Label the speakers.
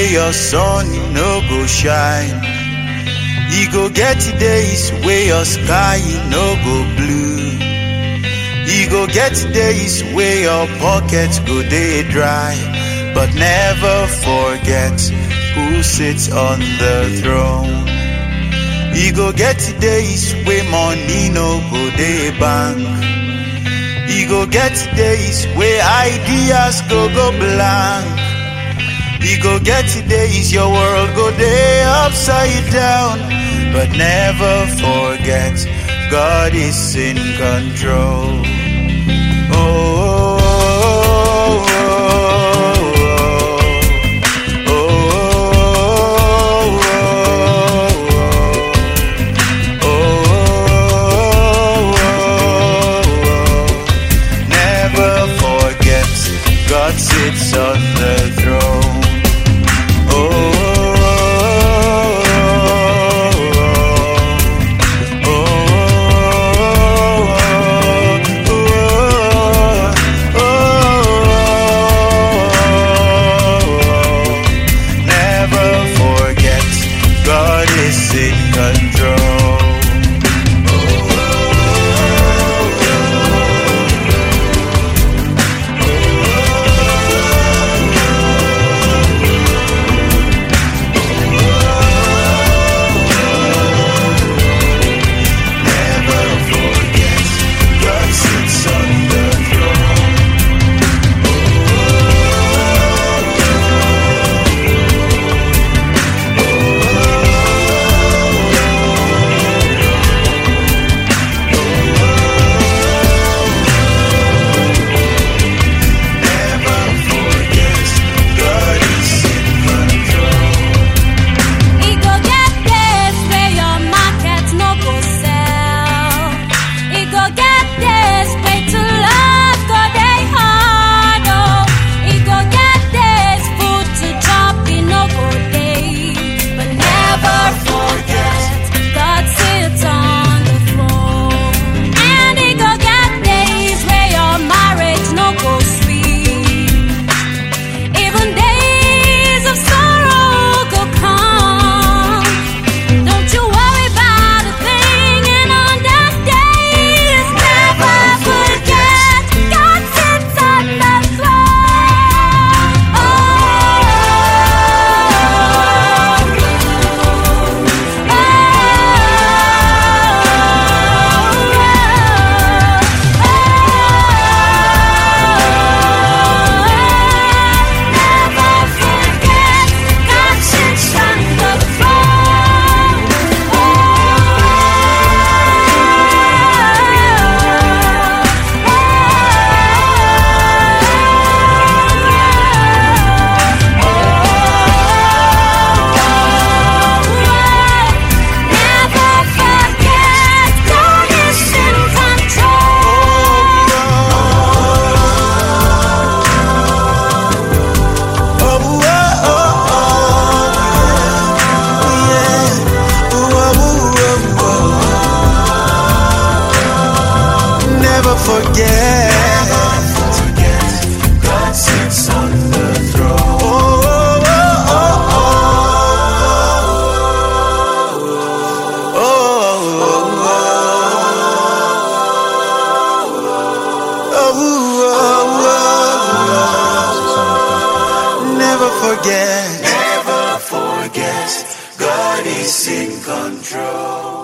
Speaker 1: wey your sun no go shine. E go get days wey your sky no go blue. E go get days wey your pocket go dey dry. But never forget who sits on the throne. E go get days wey money no go dey bank. E go get days wey ideas go go blank. E go get days your world go dey upside down. But never forget, God is in control. Oh, oh, oh, oh, oh, oh, oh. Never forget, God sits on the throne. Never forget, God is in control. Never forget, God sits on the throne. Never forget, God is in control.
Speaker 2: E go get days where your market no go sell. E go get days where to love go dey hard oh. E go get days food to chop e no go dey. But never forget, God sits on the throne. And e go get days where your marriage no go sweet. Even days of sorrow go come. Don't you worry about a thing, and on those days, never forget God sits on the throne. Never forget God sits on the Never forget God is in
Speaker 1: Never forget. God sits on the throne. Oh, oh, oh, oh, oh, oh. Never forget. Never forget. God is in control.